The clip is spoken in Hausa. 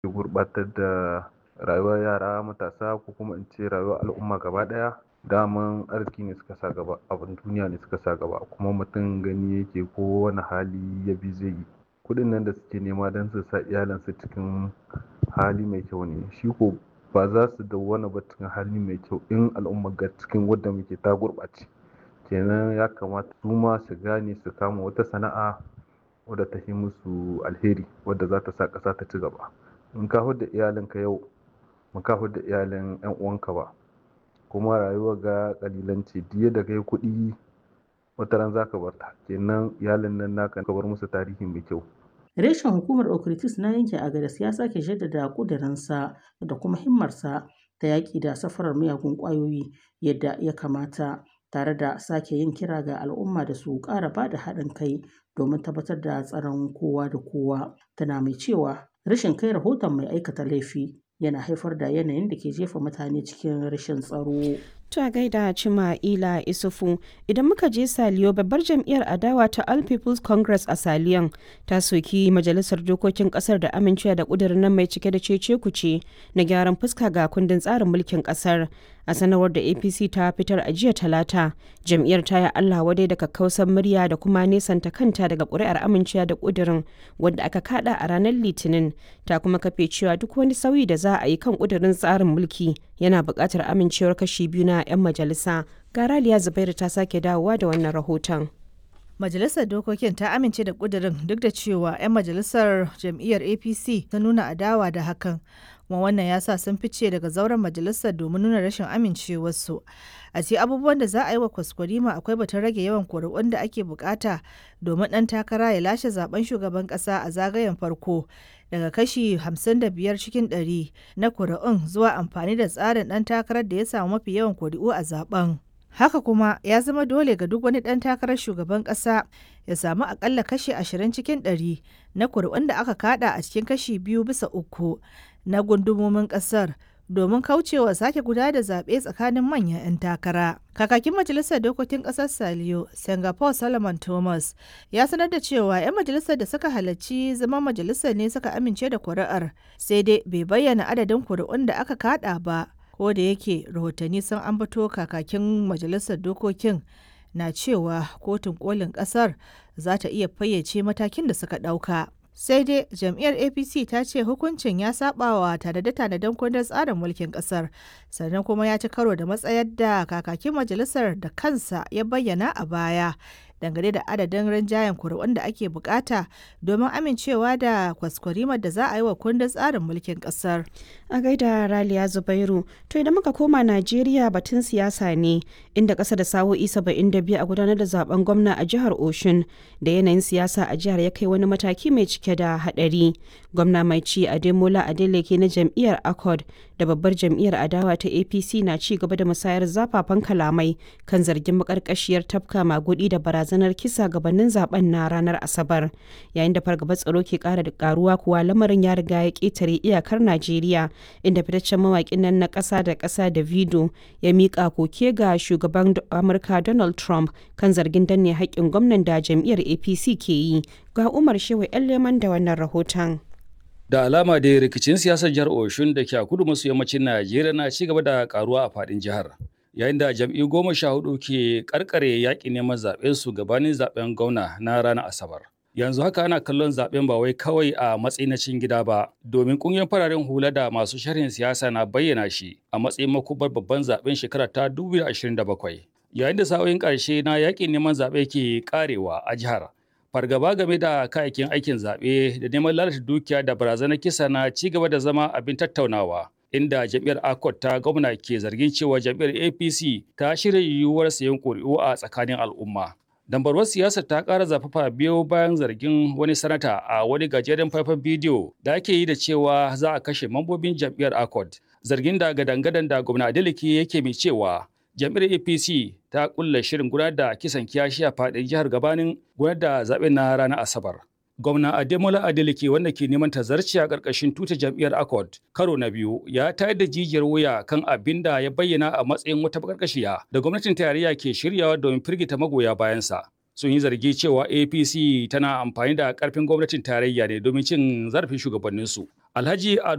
gurɓatar da rayuwar yara matasa ko kuma in ce rayuwar al'umma gaba ɗaya daman arziki ne suka sa gaba abin duniya ne suka sa gaba kuma mutum gani yake ko wani hali ya bi zai yi kuɗin nan da suke nema don su sa iyalansu cikin hali mai kyau ne shi ko ba za su dawwana ba cikin hali mai kyau in al'ummar ga cikin wadda muke ta gurɓace kenan ya kamata su ma su gane su kama wata sana'a wadda ta yi musu alheri wadda za ta sa ƙasa ta ci gaba in ka hudda iyalinka yau ba ka hudda iyalin 'yan uwanka ba kuma rayuwar ga kalilanci diya da kai kuɗi wata ran za ka bar ta kenan iyalin nan naka ka bar musu tarihi mai kyau Reshen hukumar Okritis na yanke Agadas ya sake jaddada ƙudurinsa da kuma himmarsa ta yaƙi da safarar miyagun ƙwayoyi yadda ya kamata tare da sake yin kira ga al'umma da su ƙara ba da haɗin kai domin tabbatar da tsaron kowa da kowa. Tana mai cewa rashin kai rahoton mai aikata laifi yana haifar da yanayin da ke jefa mutane cikin rashin tsaro. Ta gaida Cima Ila Isufu idan muka je Saliyo babbar jam'iyyar adawa ta All People's Congress a Saliyon ta soki majalisar dokokin kasar da amincewa da kudirin nan mai cike da cece kuce na gyaran fuska ga kundin tsarin mulkin kasar a sanarwar da APC ta fitar a jiya talata jam'iyyar ta yi Allah wadai da kakkausan murya da kuma nesanta kanta daga ƙuri'ar amincewa da kudirin wanda aka kada a ranar litinin ta kuma kafe cewa duk wani sauyi da za a yi kan kudirin tsarin mulki yana buƙatar amincewar kashi biyu na 'yan majalisa ga raliya zubairu ta sake dawowa da wannan rahoton Majalisar Dokokin ta amince da ƙudurin duk da cewa 'yan majalisar jam'iyyar APC ta nuna adawa da hakan, kuma wannan ya sa sun fice daga zauren majalisar domin nuna rashin amincewarsu. A ce abubuwan da za a yi wa kwaskwarima akwai batun rage yawan kuri'un da ake bukata domin ɗan takara ya lashe zaben shugaban ƙasa a zagayen farko daga kashi 55 cikin 100 na kuri'un zuwa amfani da tsarin ɗan takarar da ya samu mafi yawan kuri'u a zaben. Haka kuma ya zama dole ga duk wani ɗan takarar shugaban ƙasa ya samu akalla kashi 20 cikin 100 na kuri'un da aka kada a cikin kashi biyu bisa uku na gundumomin ƙasar domin kaucewa sake guda da zaɓe tsakanin manyan 'yan takara. Kakakin Majalisar Dokokin Ƙasar Saliyo, Singapore Solomon Thomas, ya sanar da cewa 'yan majalisar da suka halarci zama majalisar ne suka amince da kuri'ar, sai dai bai bayyana adadin kuri'un da aka kada ba. ko da yake rahotanni sun ambato kakakin majalisar dokokin na cewa kotun kolin kasar za ta iya fayyace matakin da suka ɗauka. sai dai jam'iyyar apc ta ce hukuncin ya saba wa tanade-tanaden kundin tsarin mulkin kasar sannan kuma ya ci karo da matsayar da kakakin majalisar da kansa ya bayyana a baya dangane da adadin rinjayen kuri'un da ake bukata domin amincewa da kwaskwarimar da za a yi wa kundin tsarin mulkin kasar. A gaida Raliya Zubairu, to idan muka koma Najeriya batun siyasa ne inda ƙasa da sa'o'i biyu a gudanar da zaben gwamna a jihar Oshun da yanayin siyasa a jihar ya kai wani mataki mai cike da haɗari. Gwamna mai ci Ademola Adeleke na jam'iyyar Accord da babbar jam'iyyar adawa ta APC na ci gaba da musayar zafafan kalamai kan zargin makarkashiyar tafka magudi da barazana barazanar kisa gabanin zaben na ranar asabar yayin da fargabar tsaro ke kara da karuwa kuwa lamarin ya riga ya ketare iyakar najeriya inda fitaccen mawakin nan na kasa da kasa da vido ya mika koke ga shugaban amurka donald trump kan zargin danne haƙƙin gwamnan da jam'iyyar apc ke yi ga umar shehu yan leman da wannan rahoton da alama da rikicin siyasar jihar oshun da ke a kudu maso yammacin najeriya na ci gaba da karuwa a faɗin jihar yayin da jam'i goma sha hudu ke karkare yaƙi neman zaɓen su gabanin zaɓen gwamna na ranar asabar yanzu haka ana kallon zaɓen ba wai kawai a matsayin na cin gida ba domin ƙungiyar fararen hula da masu sharhin siyasa na bayyana shi a matsayin makubar babban zaɓen shekara ta 2027 yayin da sa'o'in ƙarshe na yaƙin neman zaɓe ke ƙarewa a jihar fargaba game da kayayyakin aikin zaɓe da neman lalata dukiya da barazanar kisa na ci gaba da zama abin tattaunawa inda jam'iyyar akot ta gwamna ke zargin cewa jam'iyyar apc ta shirya yiwuwar sayan ƙuri'u a tsakanin al'umma dambarwar siyasar ta ƙara zafafa biyo bayan zargin wani sanata a wani gajeren faifan bidiyo da ake yi da cewa za a kashe mambobin jam'iyyar akot zargin da gadangadan da gwamna adeleke yake mai cewa jam'iyyar apc ta kulla shirin gudanar da kisan kiyashi a faɗin jihar gabanin gudanar da zaɓen na ranar asabar gwamna Ademola Adeleke wanda ke neman tazarci a ƙarƙashin tuta jam'iyyar Accord karo na biyu ya tayar da jijiyar wuya kan abin da ya bayyana a matsayin wata bakarkashiya da gwamnatin tarayya ke shiryawa domin firgita magoya bayansa. Sun yi zargi cewa APC tana amfani da ƙarfin gwamnatin tarayya ne domin cin zarafin shugabanninsu. Alhaji